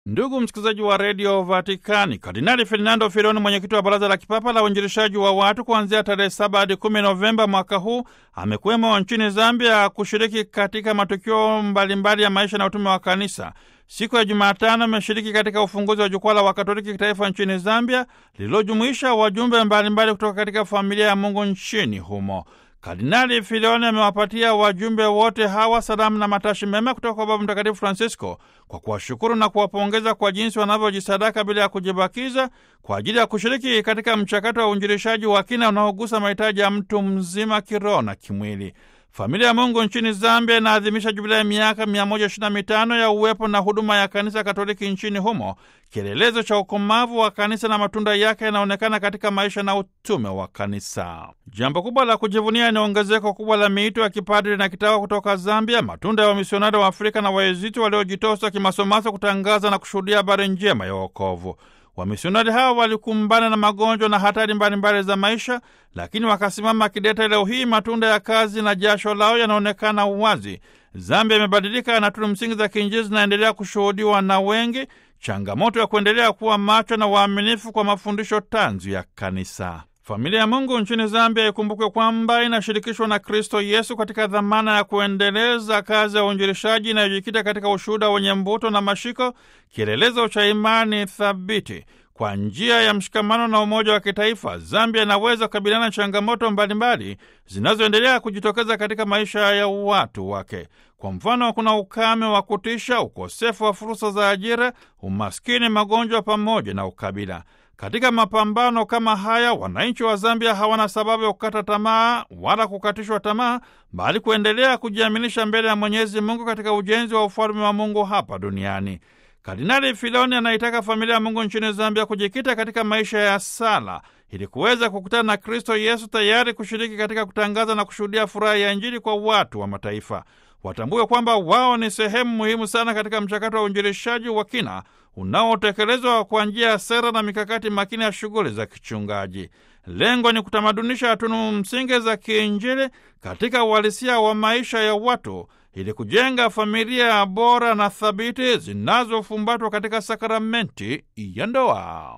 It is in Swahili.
Ndugu msikilizaji wa redio Vatikani, Kardinali Ferdinando Fironi, mwenyekiti wa baraza la kipapa la uinjilishaji wa watu, kuanzia tarehe saba hadi kumi Novemba mwaka huu amekuwemo nchini Zambia kushiriki katika matukio mbalimbali ya maisha na utume wa kanisa. Siku ya Jumatano ameshiriki katika ufunguzi wa jukwaa la Wakatoliki kitaifa nchini Zambia, lililojumuisha wajumbe mbalimbali kutoka katika familia ya Mungu nchini humo. Kardinali Filoni amewapatia wajumbe wote hawa salamu na matashi mema kutoka kwa Baba Mtakatifu Francisco kwa kuwashukuru na kuwapongeza kwa jinsi wanavyojisadaka bila ya kujibakiza kwa ajili ya kushiriki katika mchakato wa uinjilishaji wa kina unaogusa mahitaji ya mtu mzima kiroho na kimwili. Familia ya Mungu nchini Zambia inaadhimisha jubilei ya miaka 125 ya uwepo na huduma ya kanisa Katoliki nchini humo, kielelezo cha ukomavu wa kanisa na matunda yake yanaonekana katika maisha na utume wa kanisa. Jambo kubwa la kujivunia ni ongezeko kubwa la miito ya kipadri na kitawa kutoka Zambia, matunda ya wamisionari wa Afrika na Waeziti waliojitosa kimasomaso kutangaza na kushuhudia habari njema ya wokovu. Wamisionari hawa walikumbana na magonjwa na hatari mbalimbali za maisha, lakini wakasimama kidete. Leo hii matunda ya kazi na jasho lao yanaonekana wazi. Zambia imebadilika na tunu msingi za kiinjili zinaendelea kushuhudiwa na wengi, changamoto ya kuendelea kuwa macho na waaminifu kwa mafundisho tanzu ya kanisa. Familia ya Mungu nchini Zambia ikumbukwe kwamba inashirikishwa na Kristo Yesu katika dhamana ya kuendeleza kazi ya uinjilishaji inayojikita katika ushuhuda wenye mvuto na mashiko, kielelezo cha imani thabiti. Kwa njia ya mshikamano na umoja wa kitaifa, Zambia inaweza kukabiliana na changamoto mbalimbali zinazoendelea kujitokeza katika maisha ya watu wake. Kwa mfano, kuna ukame wa kutisha, ukosefu wa fursa za ajira, umaskini, magonjwa pamoja na ukabila. Katika mapambano kama haya, wananchi wa Zambia hawana sababu ya kukata tamaa wala kukatishwa tamaa, bali kuendelea kujiaminisha mbele ya Mwenyezi Mungu katika ujenzi wa ufalme wa Mungu hapa duniani. Kardinali Filoni anaitaka familia ya Mungu nchini Zambia kujikita katika maisha ya sala ili kuweza kukutana na Kristo Yesu, tayari kushiriki katika kutangaza na kushuhudia furaha ya Injili kwa watu wa mataifa. Watambue kwamba wao ni sehemu muhimu sana katika mchakato wa uinjilishaji wa kina unaotekelezwa kwa njia ya sera na mikakati makini ya shughuli za kichungaji. Lengo ni kutamadunisha tunu msingi za kiinjili katika uhalisia wa maisha ya watu ili kujenga familia bora na thabiti zinazofumbatwa katika sakramenti ya ndoa.